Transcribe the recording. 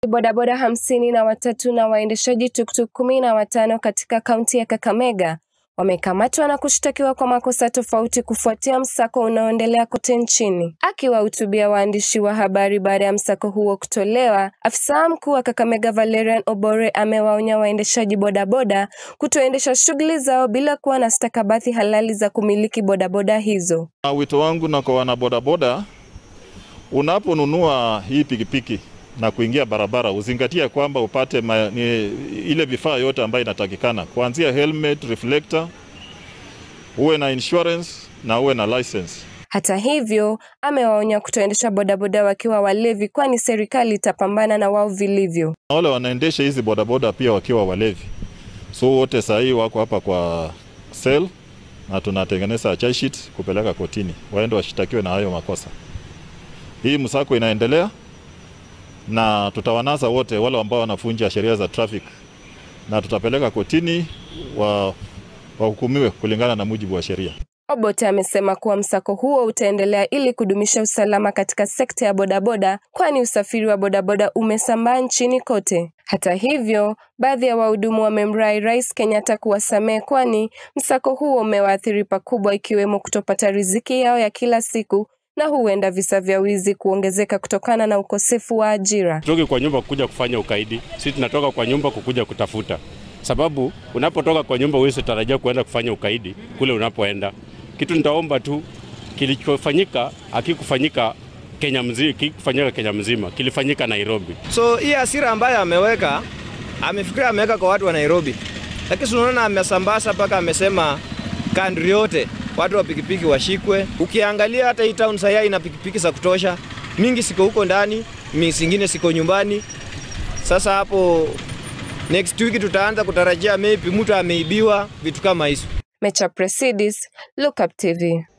bodaboda hamsini na watatu na waendeshaji tuktuk kumi na watano katika kaunti ya Kakamega wamekamatwa na kushtakiwa kwa makosa tofauti kufuatia msako unaoendelea kote nchini. Akiwahutubia waandishi wa habari baada ya msako huo kutolewa, afisa mkuu wa Kakamega Valerian Obore amewaonya waendeshaji bodaboda kutoendesha shughuli zao bila kuwa na stakabadhi halali za kumiliki bodaboda hizo. Wito wangu na kwa wanabodaboda, unaponunua hii pikipiki na kuingia barabara uzingatia kwamba upate ma, ni, ile vifaa yote ambayo inatakikana kuanzia helmet, reflector, uwe na insurance na uwe na license. Hata hivyo, amewaonya kutoendesha bodaboda wakiwa walevi, kwani serikali itapambana na wao vilivyo. Wale wanaendesha hizi bodaboda pia wakiwa walevi, so wote sahii wako hapa kwa cell na tunatengeneza charge sheet kupeleka kotini, waende washtakiwe na hayo makosa. Hii msako inaendelea na tutawanasa wote wale ambao wanafunja sheria za traffic na tutapeleka kotini wa wahukumiwe kulingana na mujibu wa sheria. Obote amesema kuwa msako huo utaendelea ili kudumisha usalama katika sekta ya bodaboda, kwani usafiri wa bodaboda umesambaa nchini kote. Hata hivyo, baadhi ya wahudumu wamemrai Rais Kenyatta kuwasamehe, kwani msako huo umewaathiri pakubwa, ikiwemo kutopata riziki yao ya kila siku na huenda visa vya wizi kuongezeka kutokana na ukosefu wa ajira. Tutoke kwa nyumba kukuja kufanya ukaidi, sisi tunatoka kwa nyumba kukuja kutafuta, sababu unapotoka kwa nyumba huwezi tarajia kuenda kufanya ukaidi kule unapoenda. Kitu nitaomba tu, kilichofanyika hakikufanyika Kenya mzima, kikufanyika Kenya mzima, kilifanyika Nairobi. So hii hasira ambayo ameweka, amefikiria ameweka kwa watu wa Nairobi, lakini tunaona amesambaza mpaka amesema kandri yote watu wa pikipiki washikwe. Ukiangalia hata hii town sasa ina pikipiki za kutosha, mingi siko huko ndani, mingi zingine siko nyumbani. Sasa hapo next week tutaanza kutarajia maybe mtu ameibiwa vitu kama hizo. Mecha Presidis, Look Up TV.